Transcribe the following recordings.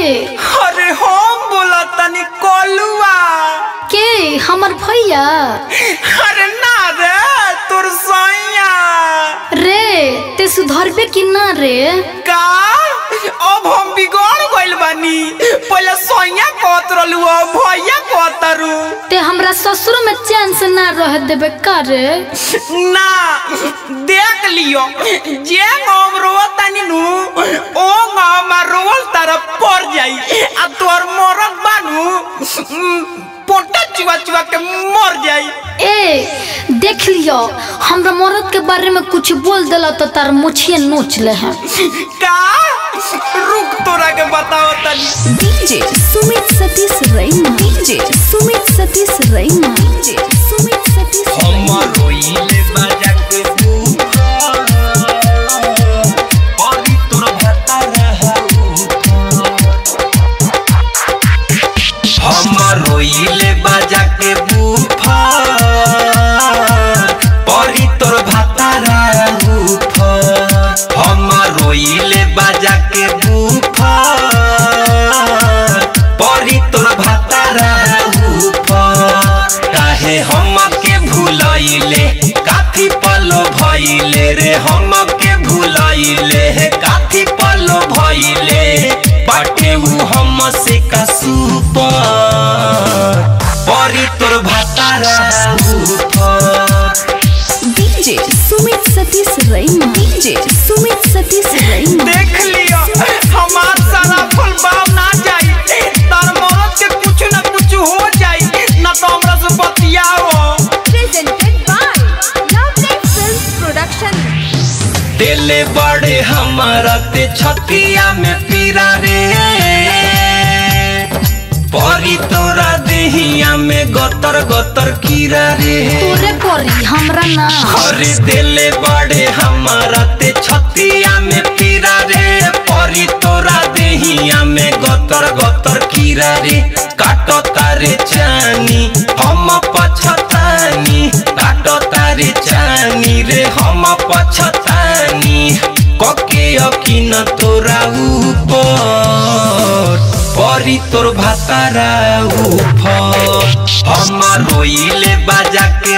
अरे हम बोला तनी कलुआ के हमर भैया अरे ना रे तोर सैया रे ते सुधरबे कि ना रे का अब हम बिगड़ गइल बानी पहले सैया कहत रहलू अब भैया कहतरू ते हमरा ससुर में चैन से ना रह देबे का रे ना देख लियो जे हम रोवत तनी नु ओ हमर रोवल तरफ पड़ जाई आ तोर मरद बानू उम, पोटा चुआ चुआ के मर जाई ए देख लियो हमरा मरद के बारे में कुछ बोल देला तो तार मुछिए नोच ले हैं का रुक तोरा के बताओ तनी डीजे सुमित सतीश रैना डीजे सुमित सतीश रैना डीजे सुमित सतीश हमर रोइले बाजा के अभी तोर भता हमर रोइले बाजा के बुफा परी तोर भाता हमर रोइले बाजा के बुफा परी तोर भाता काहे हम के भूलैले काथी पलो भइले रे हम के भूलैले काथी पलो भइले बाटे उ हम से कसुपर परी तोर भातारा ऊपर डीजे सुमित सतीश रैना डीजे सुमित सतीश रैना देख लियो हमार सारा फल बाव ना जाई तार मरद के कुछ ना कुछ हो जाई ना तो हमरा से बतियाओ presented by Lovelet Films Production. दिले बड़े हमारा ते छतिया में पीरा रे परी तोरा देहिया में गतर गतर कीरा रे तोरे करी हमरा ना अरे दिले बड़े हमारा ते छतिया में पीरा रे परी तोरा देहिया में गतर गतर कीरा रे काटो तारे चानी हम पछतानी काटो तारे चानी रे हम पछतानी कके अकिन तोरा ऊपर परी तोर भातारा ऊपर हम रोइले बाजा के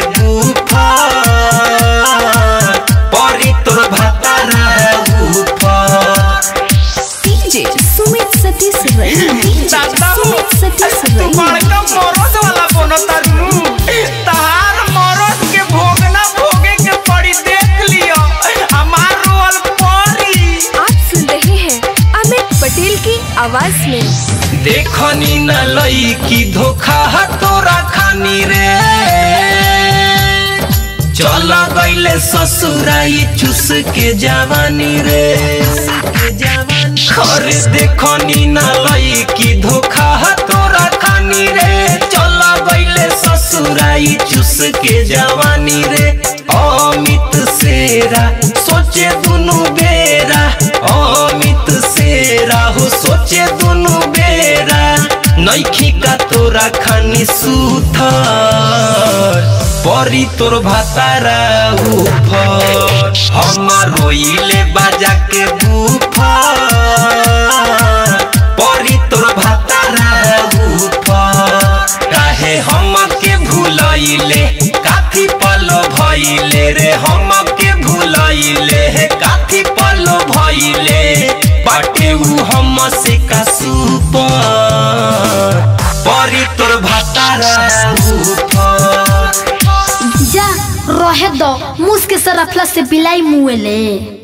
बुफर परी तोर भातारा ऊपर डीजे सुमित सतीश रैना डीजे दादा हो सुमित सतीश तू रैना बड़का मरद वाला बनो तारू तहार मरद के भोगना भोगे के पड़ी देख लियो हमार रोल परी आप सुन रहे हैं अमित पटेल की आवाज में देखनी न लई की धोखा ह तोरा खानी रे चल गईले ससुराई चुस के जवानी रे अरे देखनी न लई की धोखा ह तोरा खानी रे चल गईले ससुराई चुस के जवानी रे अमित सेरा सोचे दुनु बेरा अमित सेरा हो सोचे दुनु बेरा नैखी का तोरा खानी सुथर परी तोर भातारा ऊपर हम रोइले बाजा के बुफर परी तोर भातारा ऊपर काहे हम के भूलैले काथी पलो भइले रे हम के भूलैले काथी पलो भइले बाटे उ हम से का सुपर परी तोर भातारा ऊपर जा रहे दो मुस के सरफला से बिलाई मुएले